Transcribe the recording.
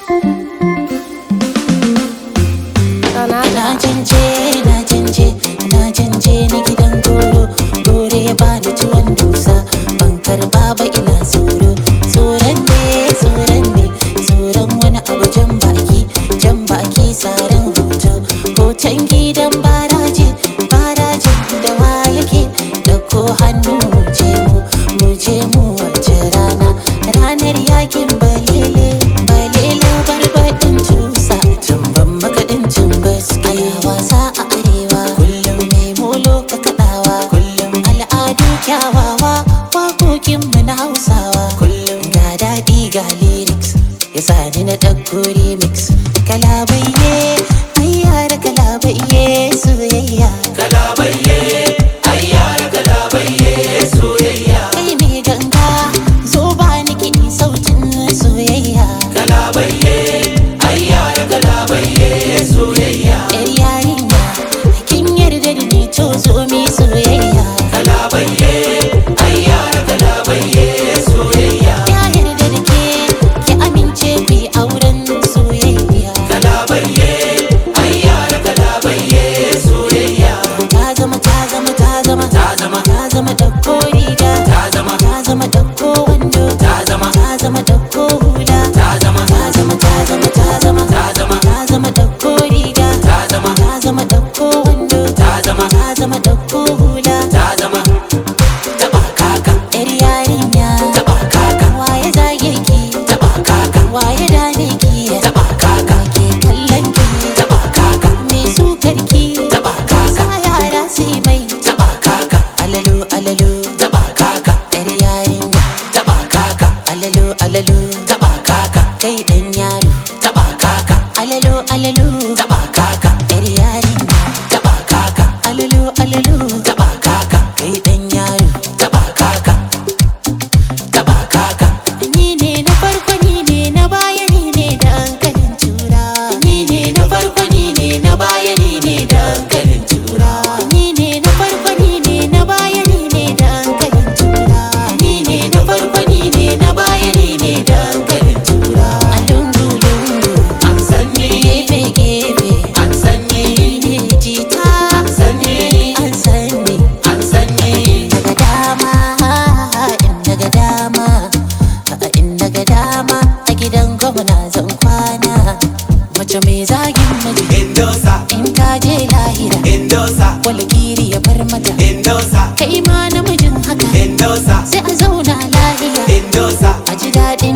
Na canje, na canje, na canje na gidan goro Gore ya bani tuwon dusa Ban karba ba ina tsoro Tsoron ne, tsoron ne Tsoron wani abu jan baki Jan baki tsarin hoto Hoton gidan baraje Baraje da wa yake Dauko hannu mu je mu Mu je mu wace rana Ranar yakin balele Balele barbaɗin tusa Tumban makaɗin tumbas Ana wasa a arewa Kullum mai molo ka kaɗawa Kullum al'adu kyawawa Waƙoƙinmu na Hausawa Kullum ga daɗi ga lyrics Ya sani na ɗauko remix Kalabaiye Ai yara kalabaiye Soyayya Kalabaiye, ai yara kalabaiye soyayya. Kai ne ganga Zo ba ni kiɗi sautin soyayya Kalabaiye, ai yara kalabaiye soyayya. Yar yarinya Kin yarda da ni to zo mi soyayya Kalabaiye, ai yara kalabaiye soyayya. Ya yarda da ke Ki amince ku yi auren soyayya Kalabaiye, ai yara kalabaiye soyayya. Ta zama ta zama ta zama Ta zama. ta zama ɗauko riga Ta zama. ta zama ɗauko wando Ta zama. ta zama ɗauko hula Ta zama. ta zama ta zama ta zama Ta zama. ta zama ɗauko riga Ta zama. ta zama ɗauko wando Ta zama. ta zama ɗauko hula Ta zama. Taɓa kaka, yar yarinya taɓa kaka, waye zage ki taɓa kaka, waye dane ki taɓa kaka, ke kallon ki taɓa kaka, me sukar ki taɓa kaka, sa yara sai mai taɓa kaka, alalu alalu taɓa kaka, yar yarinya taɓa kaka, alalu alalu taɓa kaka, kai dan yaro taɓa kaka, alalu alalu taɓa kaka, yar yarinya taɓa kaka, alalu alalu taɓa kaka, kai dan yaro taɓa kaka, taɓa kaka, ni ne na farko ni ne na baya ni ne da hankalin tura ni ne na farko ni ne na baya ni ne dankalin tura. ni ne na farko ni ne na baya ni ne da hankalin tura Ni ne na farko ni ne na baya ni ne dankalin tura. a lungu lungu An san ni, gefe gefe an san ni, ni ne jita an san ni, an sani an san ni. daga dama in daga dama in daga dama a gidan gwamna zan kwana mace mai zagin miji Indosa, in ka je lahira Indosa, walgiri ya bar mata Indosa, kai ma namijin haka Indosa, sai a zauna lahiya Indosa, a ji daɗin